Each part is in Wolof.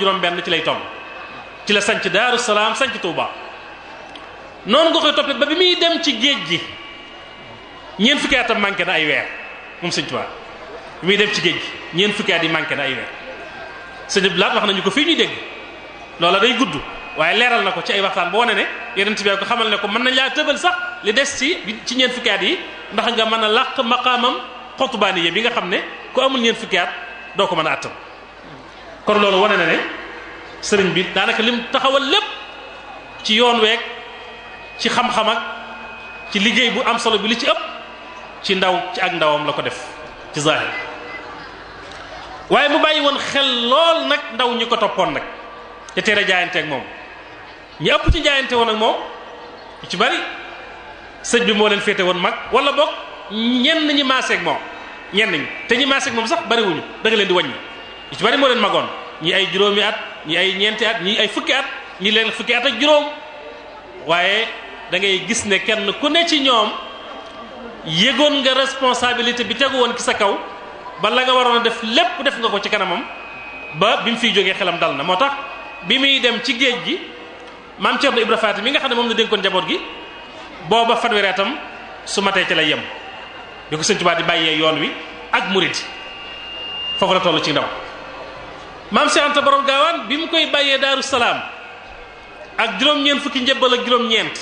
juróom-benn ci lay toll ci la sanc Daaru Salaam sanc Touba noonu nga koy toppee ba bi muy dem ci géej gi ñeent fukki atam manqué na ay weer moom sëñ Touba bi muy dem ci géej gi ñeent fukki at yi manqué na ay weer sëñ Abdou Lahad wax nañu ko fii ñuy dégg loola day gudd waaye leeral na ko ci ay waxtaan boo wane ne yeneen bi ko xamal ne ko mën nañ laa tëbal sax li des ci ci ñeent fukki at yi ndax nga mën a làq maqaamam xottubaani bi nga xam ne ku amul ñeent fukki at doo ko mën a attam kon loolu wane na ne sëriñ bi daanaka lim taxawal lépp ci yoon week ci xam-xam ak ci liggéey bu am solo bi li ci ëpp ci ndaw ci ak ndawam la ko def ci zahir waaye mu bàyyi woon xel lool nag ndaw ñi ko toppoon nag te teel a jaayante ak moom ñi ëpp ci jaayante woon ak moom ci bari sëñ bi moo leen féete woon mag wala boog ñenn ñi maaseeg moom ñenn ñi te ñi maaseeg moom sax bariwuñu da nga leen di wàññi ci bari moo leen magoon ñi ay juróomi at ñi ay ñeenti at ñi ay fukki at ñi leen fukki at ak juróom waaye da ngay gis ne kenn ku ne ci ñoom yëgoon nga responsabilité bi tegu woon ki sa kaw ba la nga waroon a def lépp def nga ko ci kanamam ba bi mu fiy jógee xelam dal na moo tax bi muy dem ci géej gi maam Thierno Ibra Faati mi nga xam ne moom la dénkoon njaboot gi booba fanweeri atam su matee ci lay yem bi ko Sëñ Tuubaa di bàyyee yoon wi ak murid foofu la toll ci ndaw maam Cheikh Anta borom gaawaan bi mu koy bàyyee Daaru Salaam ak juróom-ñeent fukki njëbbal ak juróom-ñeent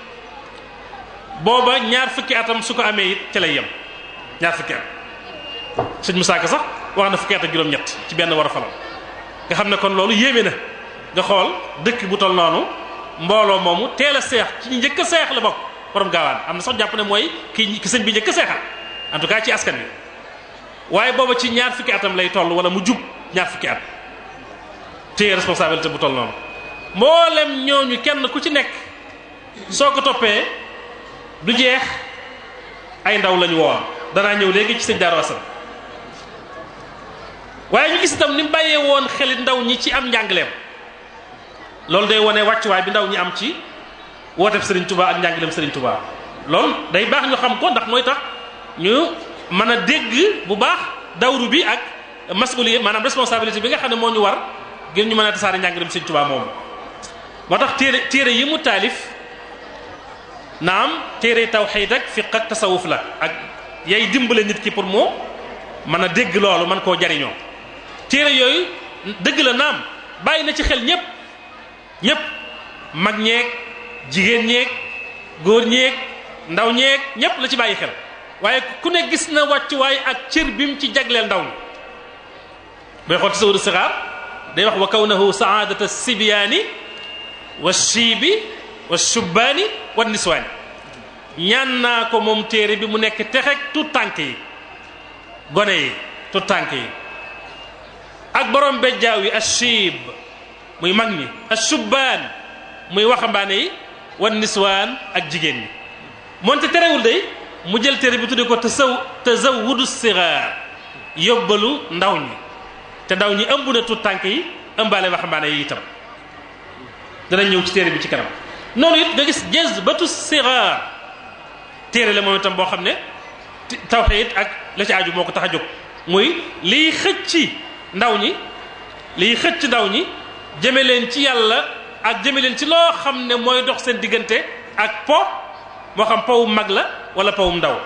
booba ñaar fukki atam su ko amee it ca lay yem ñaar fukki at sëñ Musaa Ka sax wax na fukki at ak juróom-ñett ci benn war a falam nga xam ne kon loolu yéeme na nga xool dëkk bu toll noonu mbooloo moomu teel a seex ci njëkk a seex la bokk borom gaawaan am na sax jàpp ne mooy ki ki sëñ bi njëkk a seexal en tout cas ci askan wi waaye booba ci ñaar fukki atam lay toll wala mu jub ñaar fukki at téye responsabilité bu toll noonu mboolem ñooñu kenn ku ci nekk soo ko toppee du jeex ay ndaw lañu woon danaa ñëw léegi ci sëñ Daaru Asan waaye ñu gis itam ni mu bàyyee woon xelit ndaw ñi ci am njàngaleem loolu day wane wàccuwaay bi ndaw ñi am ci wooteeb Serigne Touba ak njàngaleem Serigne Touba loolu day baax ñu xam ko ndax mooy tax ñu mën a dégg bu baax dawru bi ak masuliye maanaam responsabilité bi nga xam ne moo ñu war ngir ñu mën a tasaare njàngaleem Serigne Touba moomu. moo tax téere téere yi mu taalif naam téere tawxiid ak fiq ak tasawuf la ak yay dimbale nit ki pour mu mën a dégg loolu mën koo jariñoo téere yooyu dëgg la naam bàyyi na ci xel ñépp ñépp mag ñeeg jigéen ñeeg góor ñeeg ndaw ñeeg ñépp la ci bàyyi xel waaye ku ne gis na wàccuwaay ak cër bi mu ci jagleel ndaw ñi booy xool tasawudu sixaar day wax wa kawnahu saadata sibyaani wa shiibi wa shubbaani wa niswaani ñaan naa ko moom téere bi mu nekk texeg tout tànk yi gone yi tout tànk yi ak borom bejjaaw yi ashiib muy mag ñi ashubbaan muy waxambaane yi wa niswaan ak jigéen ñi moonte terewul day mu jël téere bi tudde ko tasaw tazawudu sigaar yóbbalu ndaw ñi te ndaw ñi ëmb na tout tànk yi ëmbaale waxambaane yi itam danañ ñëw ci téere bi ci kanam noonu it nga gis jazbatu sigaar téere la moom itam boo xam ne tawxiid ak la ci aju moo ko tax a jóg muy liy xëcc ndaw ñi liy xëcc ndaw ñi jëme leen ci yàlla ak jëme leen ci loo xam ne mooy dox seen diggante ak po moo xam powum mag la wala powum ndaw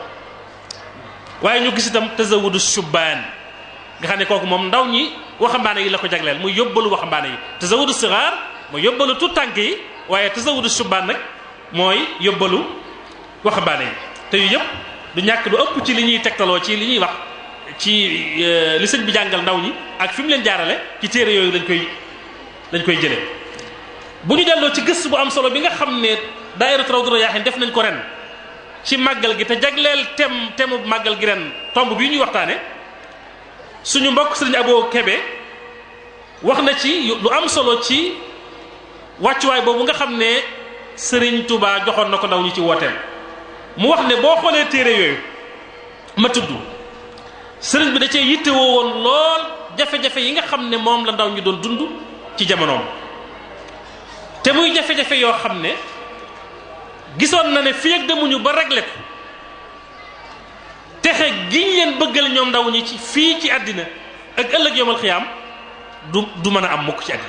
waaye ñu gis itam tazawudu shubbaan nga xam ne kooku moom ndaw ñi waxambaane yi la ko jagleel muy yóbbalu waxambaane yi tazawudu sigaar mooy yóbbalu tout tànk yi waaye tazawudu shubbaan nag mooy yóbbalu waxambaane yi te yu yëpp du ñàkk lu ëpp ci li ñuy tegtaloo ci li ñuy wax ci li sëñ bi jàngal ndaw ñi ak fi mu leen jaarale ci téere yooyu lañ koy lañ koy jëlee bu ñu delloo ci gëstu bu am solo bi nga xam ne daayiratu Rawdu Rayaahiin def nañ ko ren ci màggal gi te jagleel tem temu màggal gi ren tomb bii ñuy waxtaane suñu mbokk sëriñ Abo Kebe wax na ci lu am solo ci wàccuwaay boobu nga xam ne sëriñ Touba joxoon na ko ndaw ñi ci wooteem mu wax ne boo xoolee téere yooyu ma tudd sëriñ bi da cee yittewoo woon lool jafe-jafe yi nga xam ne moom la ndaw ñi doon dund ci jamonoom te muy jafe-jafe yoo xam ne gisoon na ne fii ak demuñu ba réglé ko texe giñ leen bëggal ñoom ndaw ñi ci fii ci àddina ak ëllëg yomal xiyaam du du mën a am mukk ci àddina